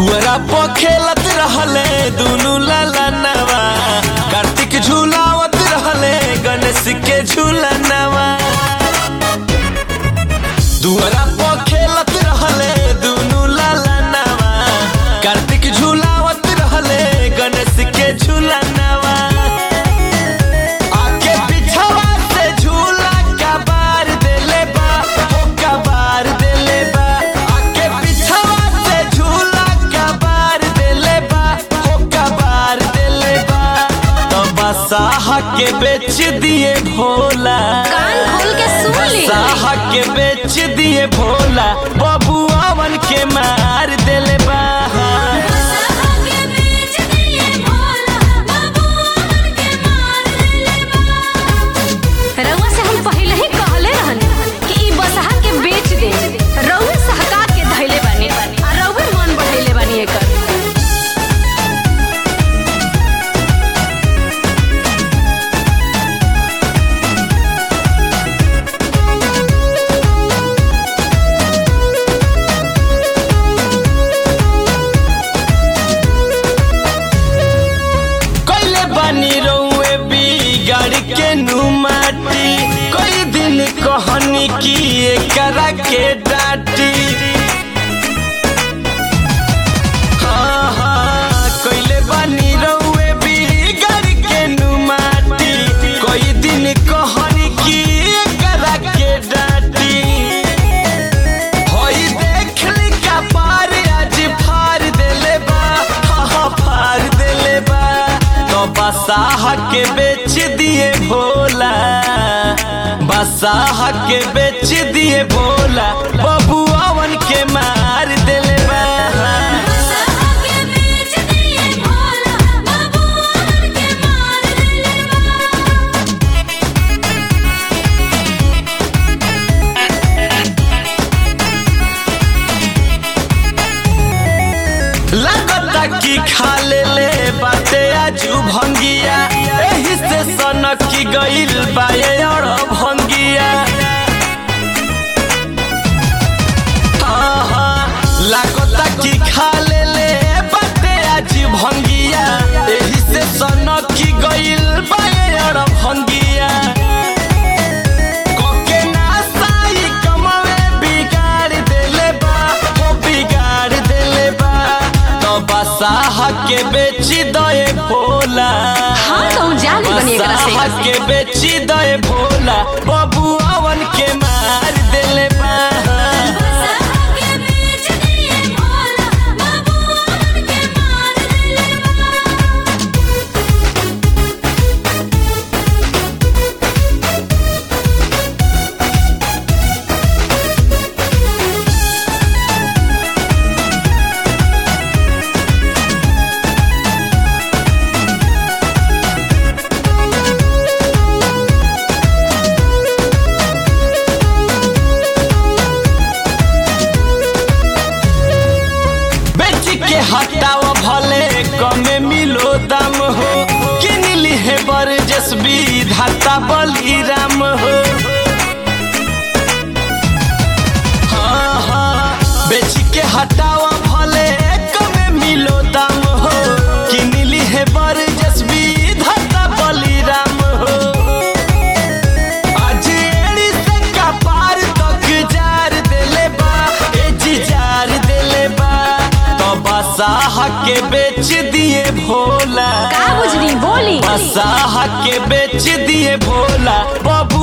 दुअरा पर खेलत रहले दुनू लाला नवा कार्तिक झूलावत रहले गणेश के झूलनवा दुअरा पर खेलत रहले दुनू लाला नवा कार्तिक झूलावत रहले गणेश के झूलनवा आके पिछवा से झूला कबार देले बा ओ कबार देले बा आके पिछवा से झूला कबार देले बा ओ कबार देले बा तो बसाह के बेच दिए भोला कान खोल के सुन ली बसाह के बेच दिए भोला बबुआवन के मार देले बा रउआ से हम पहले ही कहले रहनी कि ई बसहा के बेच दे रउए सहका के धैले बानी आ रउए मन बढ़ैले बानी एकर कैले बानी रउए बिगाड़ के नुमाटी कई दिन कहनी की एकरा के डाटी हाँ, हाँ, कैले बानी रउए बिगाड़ के नुमाटी कई दिन कहनी की एकरा के डाटी होई देखली का पार आज फार देले बा हाँ हाँ फार देले बा तो बसाह के बेच दिए भोला बसाह के बेच दिए भोला बबुआवन के मार देले बा लगता कि खा ले ले बाते आजू भंगिया एही से सनक की गइल बाये और भंगिया हाँ, हाँ, लागता कि खा ले ले बाते आज भंगिया एही से सनक की गइल बाये और भंगिया कोके नासाई कमवे बिगाड़ देले बा ओ बिगाड़ देले बा तो बसाह के बेची दए भोला हाँ तो हम जानी बनी एकरा से बसाह के बेची दए भोला बबुआवन के मार देले बा बेच के हटाव भले कमे मिलो दाम हो किन लिहे बर जसबी धाता बलिराम हो हाँ हाँ बेच के हटाव भले कमे मिलो दाम हो किन लिहे बर जसबी धाता बलिराम हो आज एड़ी से कपार तक जार देले बा ए जी जार देले बा तो बसाह के बेच दिए भोला का बुझली बोली बसाह के बेच दिए भोला बबू